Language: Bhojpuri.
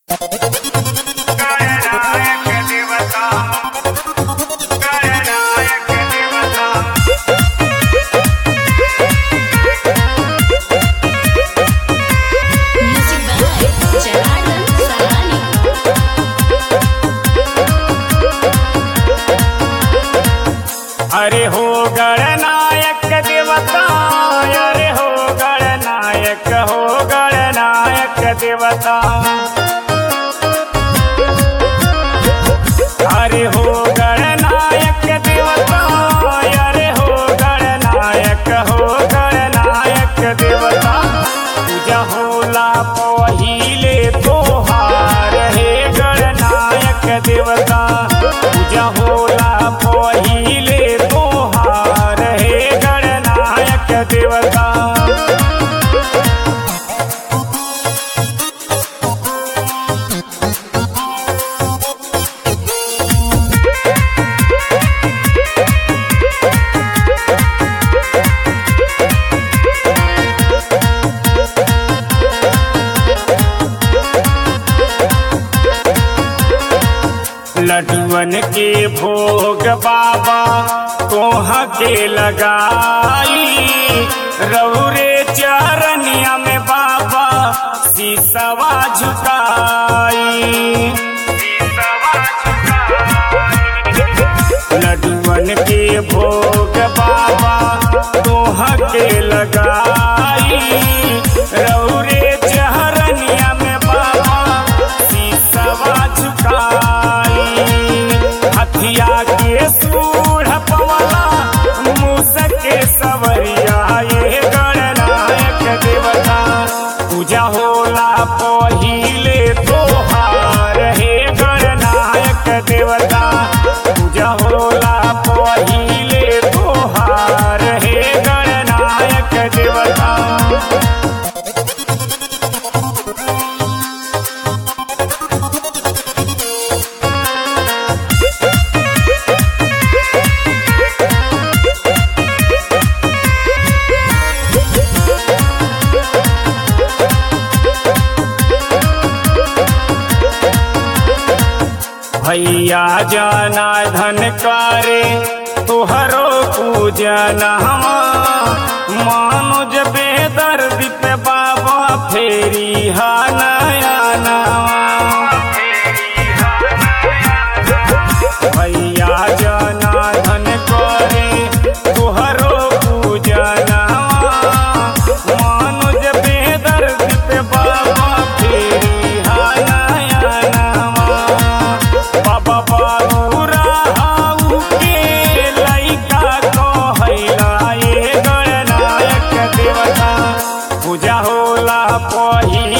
गणनायक देवता गणनायक देवता Music by Gerardo Salani. अरे हो गणनायक देवता अरे हो गणनायक हो गणनायक देवता अरे हो गणनायक देवता अरे हो गणनायक हो गणनायक देवता पूजा होला पहिले तोहार हे गणनायक देवता पूजा होला पहिले तोहार हे गणनायक देवता लडुअन के भोग बाबा कोहा के लगाई रौरे चरनिया में बाबा सीसवा झुकाई लडुअन के भोग बाबा कोहा के लगाई रौरे चरनिया में बाबा सीसवा झुकाई हथिया के सूढ़ पवला मूस के सवरिया ये गणनायक देवता पूजा होला पहिले तोहार हे गणनायक देवता पूजा होला पहिले तोहार हे गणनायक देवता भैया जाना धन करे तुहरो पूजन मानुज बेदर्द पे बाबा फेरी हा नया भैया जाना धन करे तुहरो पूजन मानुज बेदर्द पे बाबा फेरी हा नया बाबा बाबूरा हाउ के लइका कहैला ये गणनायक देवता पूजा होला पही